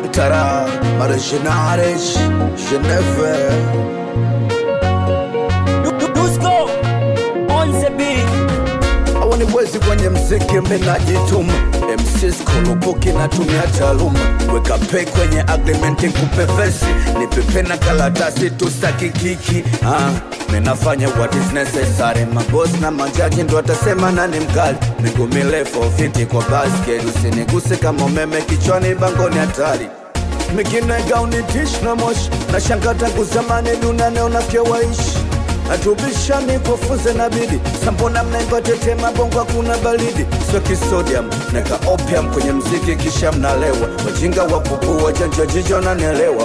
Tara, Marginares, Geneve. Dusko on the beat. Awani wezi kwenye mziki menajituma MCs kulupuki natumia taaluma weka pay kwenye agreement kupe vesi nipepe na kalatasi tustaki kiki ah, minafanya what is necessary mabosi na majaji ndo atasema nani mkali miguu mirefu fiti kwa basket usiniguse kama umeme kichwani bangoni hatari mingine gaunitish na moshi na shanga tangu zamani dunane unafya waishi atubishani kufunze na bidi sambona mnaimba tetema bongo hakuna baridi sio kisodium neka opium kwenye mziki kisha mnalewa wajinga wa pupu wajanja jijo nanelewa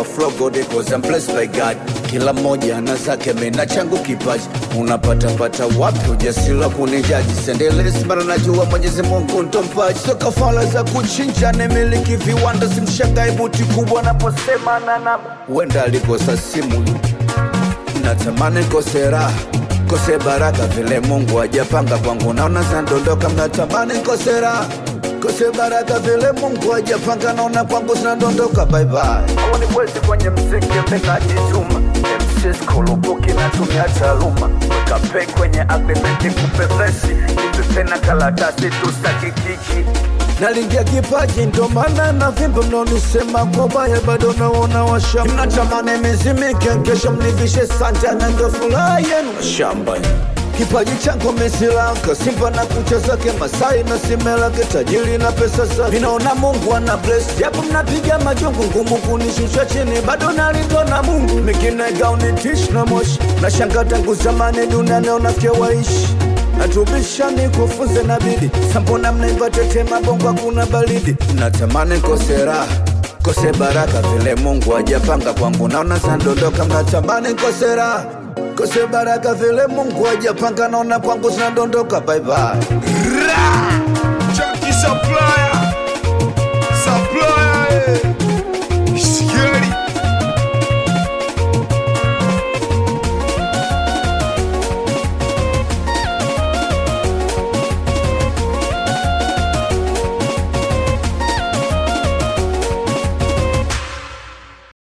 by God kila mmoja ana zake mina changu kipaji unapatapata wapi ujasiri wa kunijaji sendelesi mara najua mwenyezi mungu ndo mpaji sio kafala za kuchinja nemiliki viwanda simshangae buti kubwa naposema nana huenda alikosa simu natamani kose raha kose baraka vile mungu ajapanga kwangu naona zinadondoka mnatamani kose raha kose baraka vile mungu ajapanga naona kwangu zinadondoka baibai awani kwezi kwenye mziki minajituma mcs kulubuki natumia taaluma weka pei kwenye agreement kupe vesi nipepe na kalatasi tustaki kiki nalingia kipaji ndo maana na vimbo mnaonisema kwa baya bado naona washamba mnatamani mizimike kesho mnivishe sanja na ndo furaha yenu shamba kipaji changu mesilanka simba na kucha zake masai na simelake tajiri na pesa zake vinaona mungu ana bless japo mnapiga majungu ngumu kunishusha chini bado nalindwa na mungu mingine gaunitish na moshi na shanga tangu zamani duniani unafya waishi natubishani kufunze na bidi sambona mnaimba tetema bongo hakuna baridi natamani kose raha kose baraka vile mungu ajapanga kwangu naona zinadondoka mnatamani kose raha kose baraka vile mungu ajapanga naona kwangu zinadondoka baibai Junkie Supplier